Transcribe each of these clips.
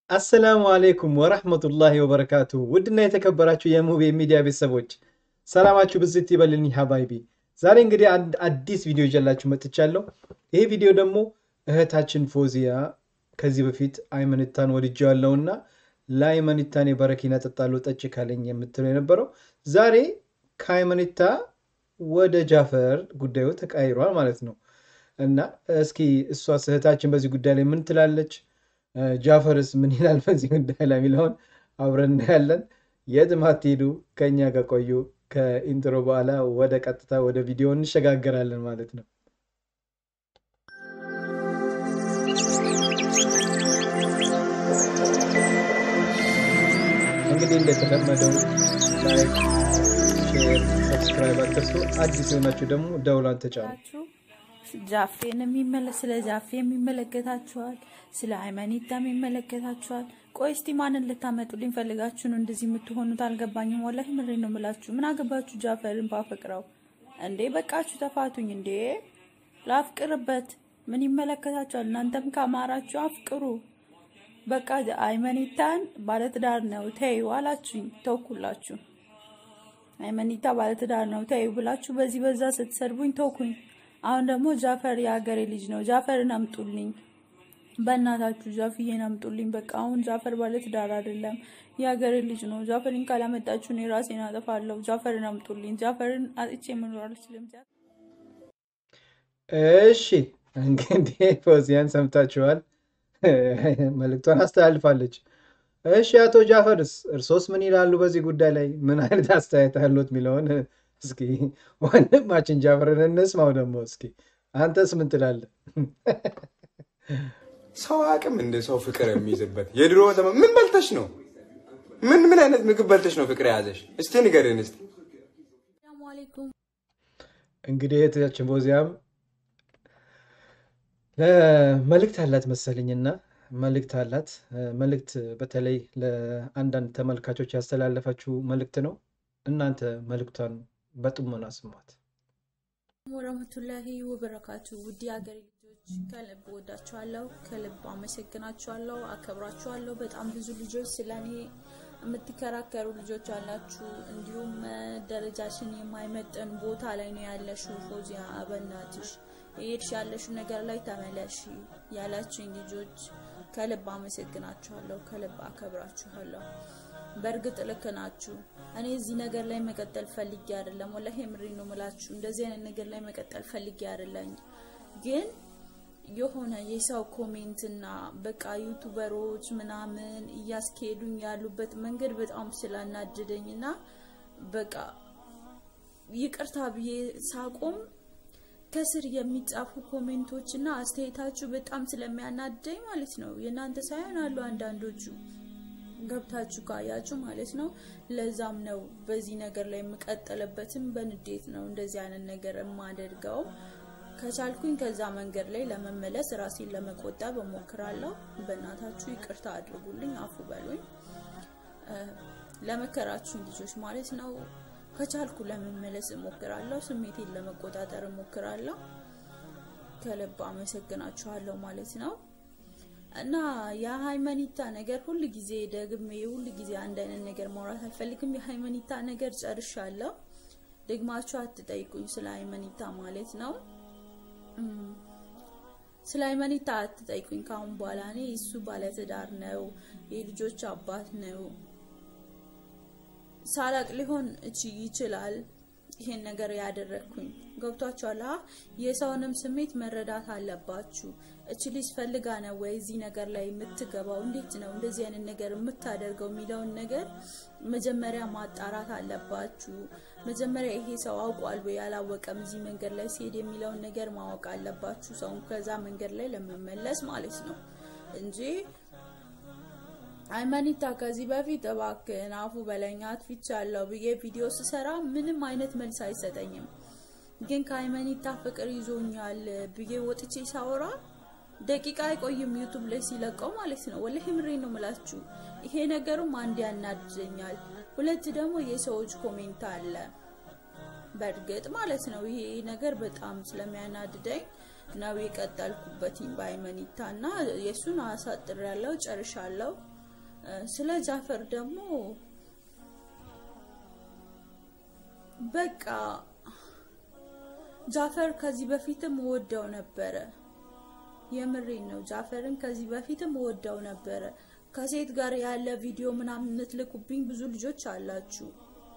አሰላሙ አሌይኩም ወረህመቱላሂ ወበረካቱ። ውድና የተከበራችሁ የሙቤ ሚዲያ ቤተሰቦች ሰላማችሁ ብዝት ይበልልኝ ሀባይቢ። ዛሬ እንግዲህ አንድ አዲስ ቪዲዮ ይዤላችሁ መጥቻለሁ። ይሄ ቪዲዮ ደግሞ እህታችን ፎዚያ ከዚህ በፊት አይመኒታን ወድጄዋለሁና ለአይመኒታን የበረኪና ጠጣለሁ ጠጭ ካለኝ የምትለው የነበረው ዛሬ ከአይመኒታ ወደ ጃፈር ጉዳዩ ተቃይሯል ማለት ነው። እና እስኪ እሷስ እህታችን በዚህ ጉዳይ ላይ ምን ትላለች? ጃፈርስ ምን ይላል በዚህ ጉዳይ ላይ የሚለውን አብረን እናያለን። የትም አትሄዱ፣ ከእኛ ጋር ቆዩ። ከኢንትሮ በኋላ ወደ ቀጥታ ወደ ቪዲዮ እንሸጋገራለን ማለት ነው። እንግዲህ እንደተለመደው ላይክ፣ ሼር፣ ሰብስክራይብ አትርሱ። አዲስ የሆናችሁ ደግሞ ደውሏን ተጫኑ። ጃፌን የሚመለ ስለ ጃፌ የሚመለከታችኋል፣ ስለ ሃይማኒታም ይመለከታችኋል። ቆይ እስቲ ማንን ልታመጡልኝ ፈልጋችሁ ነው እንደዚህ የምትሆኑት? አልገባኝም። ወላሂ ምሬን ነው የምላችሁ። ምን አገባችሁ ጃፈርን ባፈቅረው እንዴ? በቃችሁ፣ ተፋቱኝ እንዴ! ላፍቅርበት ምን ይመለከታችኋል? እናንተም ካማራችሁ አፍቅሩ። በቃ ሃይማኒታን ባለትዳር ነው ተይው አላችሁኝ፣ ተውኩላችሁ። ሃይማኒታ ባለትዳር ነው ተይው ብላችሁ በዚህ በዛ ስትሰድቡኝ ተውኩኝ። አሁን ደግሞ ጃፈር የሀገሬ ልጅ ነው፣ ጃፈርን አምጡልኝ፣ በእናታችሁ ጃፍዬን አምጡልኝ። በቃ አሁን ጃፈር ባለትዳር አይደለም፣ የሀገሬ ልጅ ነው። ጃፈርን ካላመጣችሁ እኔ ራሴን አጠፋለሁ። ጃፈርን አምጡልኝ። ጃፈርን አጥቼ መኖር አልችልም። እሺ እንግዲህ ፎዚያን ሰምታችኋል፣ መልእክቷን አስተላልፋለች። እሺ አቶ ጃፈርስ እርሶስ ምን ይላሉ በዚህ ጉዳይ ላይ ምን አይነት አስተያየት አሉት የሚለውን እስኪ ወንድማችን ጃፈርን እንስማው። ደግሞ እስኪ አንተስ ምን ትላለህ? ሰው አቅም እንደ ሰው ፍቅር የሚይዝበት የድሮ ዘመን ምን በልተሽ ነው? ምን ምን አይነት ምግብ በልተሽ ነው ፍቅር የያዘሽ? እስቲ ንገርን እስቲ። ሰላሙ አለይኩም እንግዲህ እህታችን ፎዚያም መልእክት አላት መሰለኝና መልእክት አላት። መልእክት በተለይ ለአንዳንድ ተመልካቾች ያስተላለፈችው መልእክት ነው። እናንተ መልእክቷን በጥሞና ስሟት። ወረህመቱላሂ ወበረካቱ። ውድ ሀገሬ ልጆች ከልብ ወዳችኋለሁ፣ ከልብ አመሰግናችኋለሁ፣ አከብራችኋለሁ። በጣም ብዙ ልጆች ስለ እኔ የምትከራከሩ ልጆች አላችሁ። እንዲሁም ደረጃሽን የማይመጠን ቦታ ላይ ነው ያለሽው ፎዚያ፣ በእናትሽ የሄድሽ ያለሽው ነገር ላይ ተመለሺ ያላችሁኝ ልጆች ከልብ አመሰግናችኋለሁ፣ ከልብ አከብራችኋለሁ። በእርግጥ ልክ ናችሁ። እኔ እዚህ ነገር ላይ መቀጠል ፈልጌ አይደለም፣ ወላሂ ምሪ ነው ምላችሁ። እንደዚህ አይነት ነገር ላይ መቀጠል ፈልጌ አይደለም። ግን የሆነ የሰው ኮሜንትና በቃ ዩቱበሮች ምናምን እያስኬዱኝ ያሉበት መንገድ በጣም ስላናደደኝና በቃ ይቅርታ ብዬ ሳቆም ከስር የሚጻፉ ኮሜንቶች እና አስተያየታችሁ በጣም ስለሚያናደኝ ማለት ነው። የእናንተ ሳይሆን አሉ አንዳንዶቹ ገብታችሁ ካያችሁ ማለት ነው። ለዛም ነው በዚህ ነገር ላይ የምቀጥልበትም በንዴት ነው እንደዚህ አይነት ነገር የማደርገው። ከቻልኩኝ ከዛ መንገድ ላይ ለመመለስ ራሴን ለመቆጠብ እሞክራለሁ። በእናታችሁ ይቅርታ አድርጉልኝ፣ አፉ በሉኝ። ለመከራችሁኝ ልጆች ማለት ነው ከቻልኩ ለመመለስ እሞክራለሁ። ስሜቴን ለመቆጣጠር እሞክራለሁ። ከልብ አመሰግናችኋለሁ ማለት ነው። እና የሃይማኒታ ነገር ሁል ጊዜ ደግሜ ሁል ጊዜ አንድ አይነት ነገር ማውራት አልፈልግም። የሃይማኒታ ነገር ጨርሻለሁ። ደግማችሁ አትጠይቁኝ ስለ ሃይማኒታ ማለት ነው። ስለ ሃይማኒታ አትጠይቁኝ ካሁን በኋላ። እኔ እሱ ባለትዳር ነው፣ የልጆች አባት ነው። ሳላቅ ሊሆን እቺ ይችላል ይሄን ነገር ያደረግኩኝ ገብቷችኋል። የሰውንም ስሜት መረዳት አለባችሁ። እች ልጅ ፈልጋ ነው ወይ እዚህ ነገር ላይ የምትገባው? እንዴት ነው እንደዚህ አይነት ነገር የምታደርገው የሚለውን ነገር መጀመሪያ ማጣራት አለባችሁ። መጀመሪያ ይሄ ሰው አውቋል ወይ አላወቀም እዚህ መንገድ ላይ ሲሄድ የሚለውን ነገር ማወቅ አለባችሁ። ሰውን ከዛ መንገድ ላይ ለመመለስ ማለት ነው እንጂ ሃይማኒታ ከዚህ በፊት እባክህን አፉ በለኝ አጥፍቻለሁ ብዬ ቪዲዮ ስሰራ ምንም አይነት መልስ አይሰጠኝም። ግን ከሃይማኒታ ፍቅር ይዞኛል ብዬ ወጥቼ ሳወራ ደቂቃ አይቆይም ዩቱብ ላይ ሲለቀው ማለት ነው። ወላሂ ምሬን ነው ምላችሁ። ይሄ ነገሩም አንድ ያናድደኛል፣ ሁለት ደግሞ የሰዎች ኮሜንት አለ። በእርግጥ ማለት ነው ይሄ ነገር በጣም ስለሚያናድደኝ ነው የቀጠልኩበትኝ በሃይማኒታ እና የእሱን አሳጥር ያለው ጨርሻለሁ። ስለ ጃፈር ደግሞ በቃ ጃፈር ከዚህ በፊትም ወደው ነበረ። የምሬን ነው። ጃፈርን ከዚህ በፊትም ወደው ነበረ። ከሴት ጋር ያለ ቪዲዮ ምናምን የምትልኩብኝ ብዙ ልጆች አላችሁ።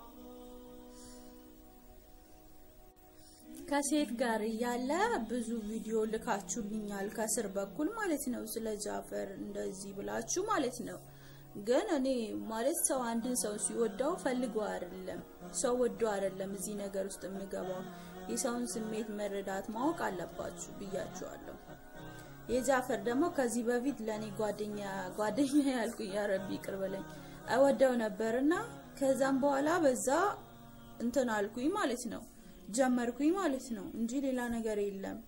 ከሴት ጋር ያለ ብዙ ቪዲዮ ልካችሁልኛል፣ ከስር በኩል ማለት ነው። ስለ ጃፈር እንደዚህ ብላችሁ ማለት ነው። ግን እኔ ማለት ሰው አንድን ሰው ሲወደው ፈልጎ አይደለም፣ ሰው ወዶ አይደለም እዚህ ነገር ውስጥ የምገባው። የሰውን ስሜት መረዳት ማወቅ አለባችሁ ብያችኋለሁ። የጃፈር ደግሞ ከዚህ በፊት ለኔ ጓደኛ ጓደኛ ያልኩኝ ያረቢ ይቅር በለኝ እወደው ነበርና ከዛም በኋላ በዛ እንትን አልኩኝ ማለት ነው ጀመርኩኝ ማለት ነው እንጂ ሌላ ነገር የለም።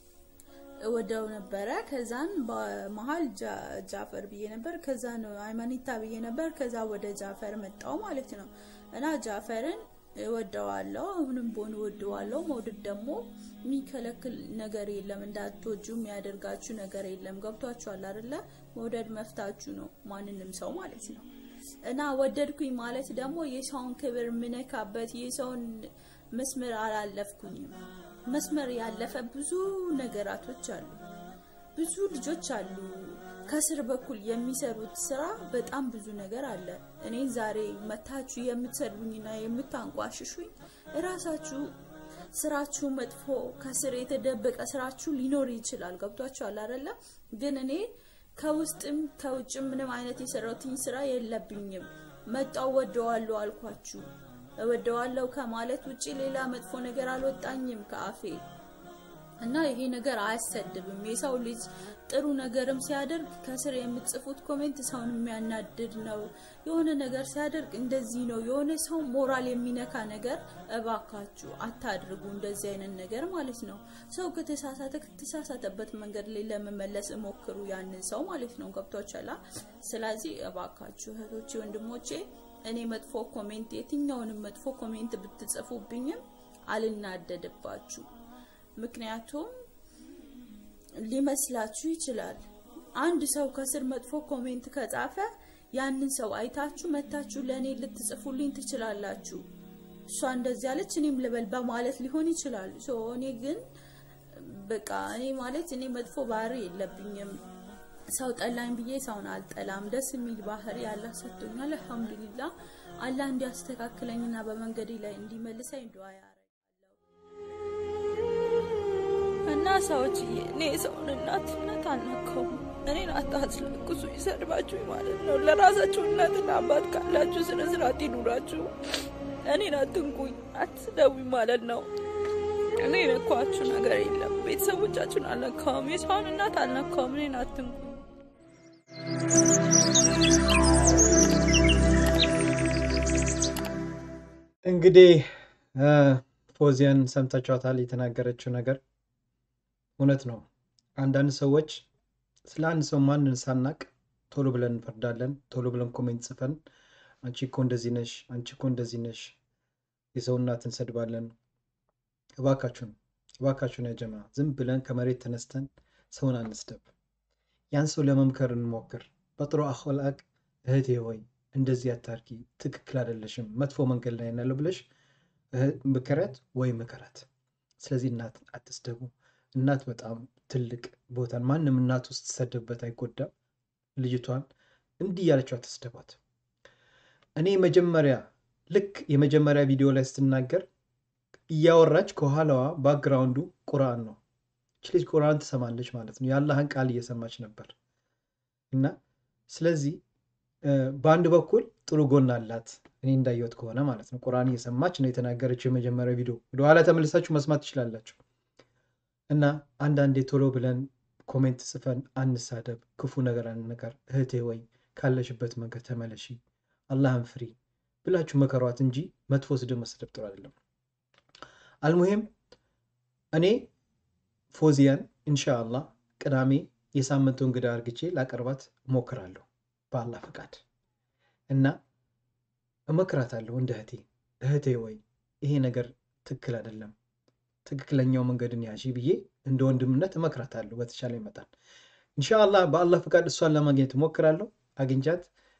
እወደው ነበረ። ከዛን በመሀል ጃፈር ብዬ ነበር። ከዛ ነው ሃይማኒታ ብዬ ነበር። ከዛ ወደ ጃፈር መጣው ማለት ነው እና ጃፈርን እወደዋለሁ። አሁንም ቦን እወደዋለሁ። መውደድ ደግሞ የሚከለክል ነገር የለም። እንዳትወጁ የሚያደርጋችሁ ነገር የለም። ገብቷችኋል አይደለ? መውደድ መፍታችሁ ነው ማንንም ሰው ማለት ነው። እና ወደድኩኝ ማለት ደግሞ የሰውን ክብር ምነካበት የሰውን መስመር አላለፍኩኝም። መስመር ያለፈ ብዙ ነገራቶች አሉ። ብዙ ልጆች አሉ ከስር በኩል የሚሰሩት ስራ በጣም ብዙ ነገር አለ። እኔ ዛሬ መታችሁ የምትሰድቡኝና የምታንቋሽሹኝ እራሳችሁ ስራችሁ መጥፎ ከስር የተደበቀ ስራችሁ ሊኖር ይችላል። ገብቷችኋል አይደለ? ግን እኔ ከውስጥም ከውጭም ምንም አይነት የሰራሁትኝ ስራ የለብኝም። መጣው ወደዋለሁ አልኳችሁ። እወደዋለሁ ከማለት ውጪ ሌላ መጥፎ ነገር አልወጣኝም ከአፌ እና ይሄ ነገር አያሰድብም። የሰው ልጅ ጥሩ ነገርም ሲያደርግ ከስር የምትጽፉት ኮሜንት ሰውን የሚያናድድ ነው። የሆነ ነገር ሲያደርግ እንደዚህ ነው፣ የሆነ ሰው ሞራል የሚነካ ነገር እባካችሁ አታድርጉ። እንደዚህ አይነት ነገር ማለት ነው። ሰው ከተሳሳተ ከተሳሳተበት መንገድ ላይ ለመመለስ እሞክሩ፣ ያንን ሰው ማለት ነው። ገብቷችኋል? ስለዚህ እባካችሁ እህቶቼ፣ ወንድሞቼ እኔ መጥፎ ኮሜንት የትኛውንም መጥፎ ኮሜንት ብትጽፉብኝም አልናደድባችሁ ምክንያቱም ሊመስላችሁ ይችላል። አንድ ሰው ከስር መጥፎ ኮሜንት ከጻፈ ያንን ሰው አይታችሁ መታችሁ ለእኔ ልትጽፉልኝ ትችላላችሁ። እሷ እንደዚህ ያለች እኔም ልበል በማለት ሊሆን ይችላል። ሶ እኔ ግን በቃ እኔ ማለት እኔ መጥፎ ባህሪ የለብኝም። ሰው ጠላኝ ብዬ ሰውን አልጠላም። ደስ የሚል ባህሪ አላህ ሰጥቶኛል። አልሐምዱሊላህ አላህ እንዲያስተካክለኝና በመንገዴ ላይ እንዲመልሰኝ ዱዓ እና ሰዎች እኔ የሰውን እናትነት አልነካውም። እኔን አታስለቅሱ፣ ይሰድባችሁ ማለት ነው። ለራሳችሁ እናትና አባት ካላችሁ ስነ ስርዓት ይኑራችሁ። እኔን አትንኩኝ፣ አትስደቡኝ ማለት ነው። እኔ የነኳችሁ ነገር የለም። ቤተሰቦቻችሁን አልነካውም፣ የሰውን እናት አልነካውም። እኔን አትንኩኝ። እንግዲህ ፎዚያን ሰምታችኋታል። የተናገረችው ነገር እውነት ነው። አንዳንድ ሰዎች ስለ አንድ ሰው ማንን ሳናቅ ቶሎ ብለን እንፈርዳለን። ቶሎ ብለን ኮሜንት ጽፈን አንቺ እኮ እንደዚህ ነሽ፣ አንቺ እኮ እንደዚህ ነሽ፣ የሰው እናት እንሰድባለን። እባካችሁን እባካችሁን ያጀማ ዝም ብለን ከመሬት ተነስተን ሰውን አንስደብ። ያን ሰው ለመምከር እንሞክር። በጥሩ አኽላቅ እህቴ ሆይ እንደዚህ አታርጊ፣ ትክክል አይደለሽም፣ መጥፎ መንገድ ላይ ያለው ብለሽ ምከረት ወይ ምከረት። ስለዚህ እናት አትስደቡ። እናት በጣም ትልቅ ቦታን ማንም እናት ውስጥ ስትሰደብበት አይጎዳም። ልጅቷን እንዲህ ያለችው አትስደቧት። እኔ መጀመሪያ ልክ የመጀመሪያ ቪዲዮ ላይ ስትናገር እያወራች ከኋላዋ ባክግራውንዱ ቁርአን ነው። ይች ልጅ ቁርአን ትሰማለች ማለት ነው። የአላህን ቃል እየሰማች ነበር እና ስለዚህ በአንድ በኩል ጥሩ ጎን አላት። እኔ እንዳየሁት ከሆነ ማለት ነው። ቁርአን እየሰማች ነው የተናገረችው። የመጀመሪያ ቪዲዮ ወደኋላ ተመልሳችሁ መስማት ትችላላችሁ። እና አንዳንዴ ቶሎ ብለን ኮሜንት ጽፈን አንሳደብ፣ ክፉ ነገር አንነገር። እህቴ ወይ ካለሽበት መንገድ ተመለሺ፣ አላህን ፍሪ ብላችሁ መከሯት እንጂ መጥፎ ስድብ መስደብ ጥሩ አይደለም። አልሙሂም እኔ ፎዚያን ኢንሻአላህ ቅዳሜ የሳምንቱ እንግዳ አርግቼ ላቀርባት እሞክራለሁ በአላህ ፈቃድ እና እመክራታለሁ እንደ እህቴ እህቴ ወይ ይሄ ነገር ትክክል አይደለም ትክክለኛው መንገድን ያዢ ብዬ እንደ ወንድምነት እመክራታለሁ በተቻለ ይመጣል። ኢንሻአላህ በአላህ ፍቃድ እሷን ለማግኘት እሞክራለሁ። አግኝቻት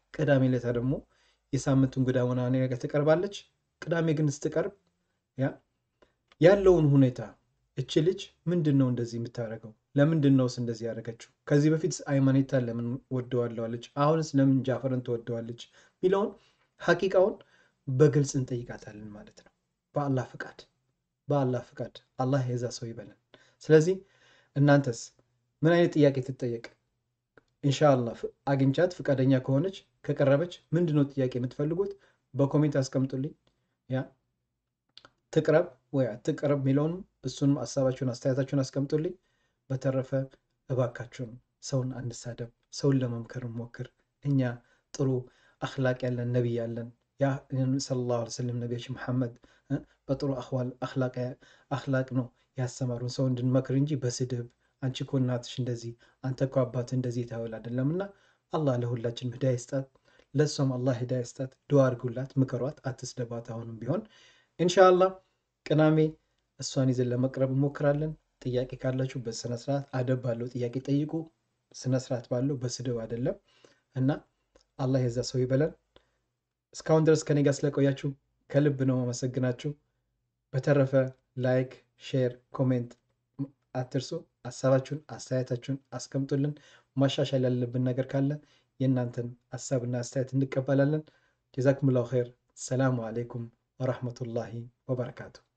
ቅዳሜ ዕለታ ደግሞ የሳምንቱ እንግዳ ሆና እኔ ጋር ትቀርባለች። ቅዳሜ ግን ስትቀርብ ያ ያለውን ሁኔታ እች ልጅ ምንድን ነው እንደዚህ የምታደርገው? ለምንድን ነውስ እንደዚህ ያደረገችው? ከዚህ በፊት ሃይማኖታን ለምን ወደዋለዋለች? አሁንስ ለምን ጃፈርን ትወደዋለች? የሚለውን ሐቂቃውን በግልጽ እንጠይቃታለን ማለት ነው። በአላህ ፍቃድ በአላህ ፍቃድ አላህ የዛ ሰው ይበለን። ስለዚህ እናንተስ ምን አይነት ጥያቄ ትጠየቅ? ኢንሻአላህ አግኝቻት ፍቃደኛ ከሆነች ከቀረበች ምንድነው ጥያቄ የምትፈልጉት? በኮሜንት አስቀምጡልኝ። ያ ትቅረብ ወይ አትቅረብ የሚለውንም እሱንም ሀሳባችሁን አስተያየታችሁን አስቀምጡልኝ። በተረፈ እባካችሁን ሰውን አንሳደብ፣ ሰውን ለመምከር ሞክር። እኛ ጥሩ አክላቅ ያለን ነቢይ ያለን ያ ሰለላሁ ዐለይሂ ወሰለም ነቢያችን መሐመድ በጥሩ አክላቅ ነው ያስተማሩን ሰው እንድንመክር እንጂ በስድብ አንቺ እኮ እናትሽ እንደዚህ አንተ እኮ አባት እንደዚህ የተባለ አይደለም። እና አላህ ለሁላችን ሂዳያ ይስጣት፣ ለእሷም አላህ ሂዳያ ይስጣት። ዱዓ አድርጉላት፣ ምከሯት፣ አትስደባት። አሁንም ቢሆን ኢንሻአላህ ቅዳሜ እሷን ይዘን ለመቅረብ እንሞክራለን። ጥያቄ ካላችሁ በስነስርዓት አደብ ባለው ጥያቄ ጠይቁ፣ ስነስርዓት ባለው በስድብ አይደለም። እና አላህ የዛ ሰው ይበለን። እስካሁን ድረስ ከኔ ጋር ስለቆያችሁ ከልብ ነው አመሰግናችሁ። በተረፈ ላይክ፣ ሼር፣ ኮሜንት አትርሱ። ሀሳባችሁን አስተያየታችሁን አስቀምጡልን። ማሻሻል ያለብን ነገር ካለ የእናንተን ሀሳብና አስተያየት እንቀበላለን። ጀዛኩሙላሁ ኸይር። ሰላሙ አሌይኩም ወረሕመቱላሂ ወበረካቱ።